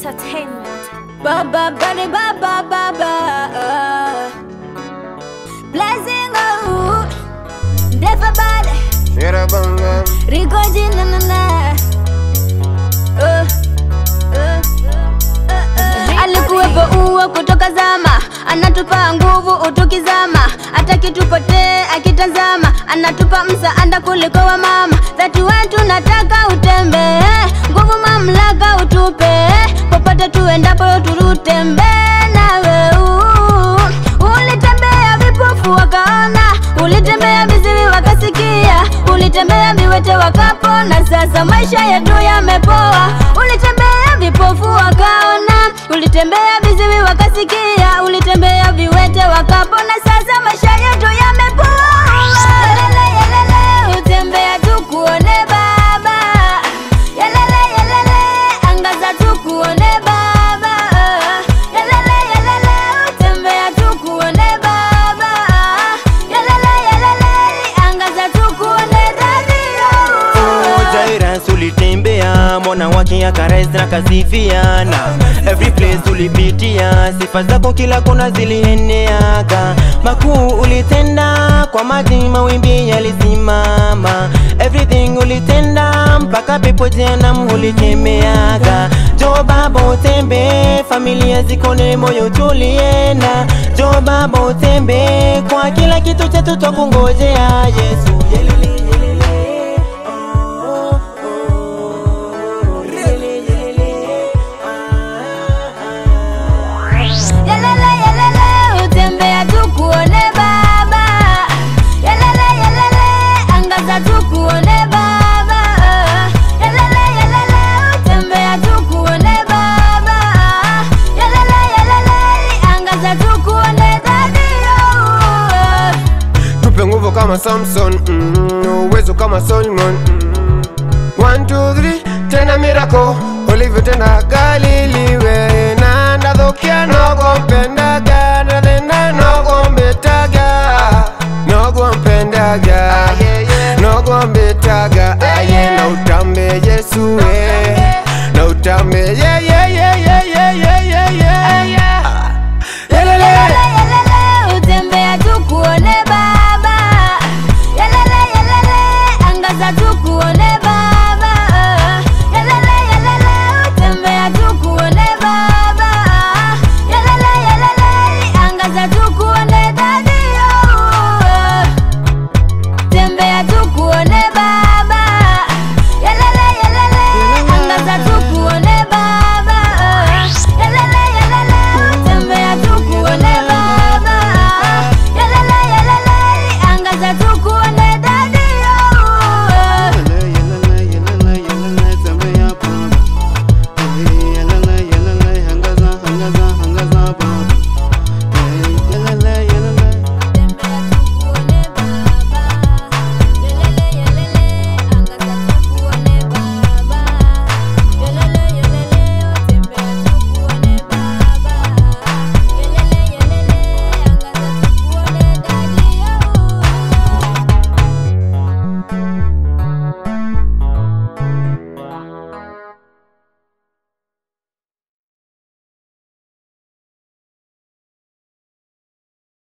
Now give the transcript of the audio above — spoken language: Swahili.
Entertainment. Baba, body, baba, baba. Blessing, oh, Defa bade, Era banga, Rico jina na na. Uh, uh, uh, uh. Alikuwepo uo kutoka zama, anatupa nguvu utukizama, hata kitupotee akitazama, anatupa msaada kuliko wa mama. Dhati wetu nataka utembee, nguvu mamlaka utupe, popote tuendapo turutembee nawe. uh. Ulitembea vipofu wakaona, ulitembea viziwi wakasikia, ulitembea viwete wakapona. Sasa maisha yetu yamepoa. Ulitembea vipofu wakaona, ulitembea viziwi wakasikia, ulitembea viwete wakapona. Sasa maisha yetu yamepoa. Yelele, yelele, utembea tukuone Baba. Yelele, yelele, angaza tukuone Baba. Yelele, yelele, utembea tukuone Baba. Yelele, yelele, angaza tukuone Daddy. Jairus ulitembea, mwana wake akarais na kasifiana, every place ulipitia, sifa zako kila kona zilieneaka, makuu ulitenda, kwa maji mawimbi yalisimama, everything ulitenda, mpaka pepo jehanamu ulikemeaga. Jo Baba utembe, familia zikone, moyo tulienda. Jo Baba utembe, kwa kila kitu chetu twakungojea Yesu. Yelele, yelele. Yelele, yelele, utembea tukuone Baba. Yelele, yelele, angaza tukuone Baba. Yelele, yelele, utembea tukuone Baba. Yelele, yelele, angaza tukuone Daddy. oh. tupe nguvu kama Samson, mm, uwezo kama Solomon. Mm. One, two, three, tena mirako ulivyotenda Galili we na ndadhokia nogompendaga na thina nogombetaga nogompendaga nogombetaga aye na utambe Yesu we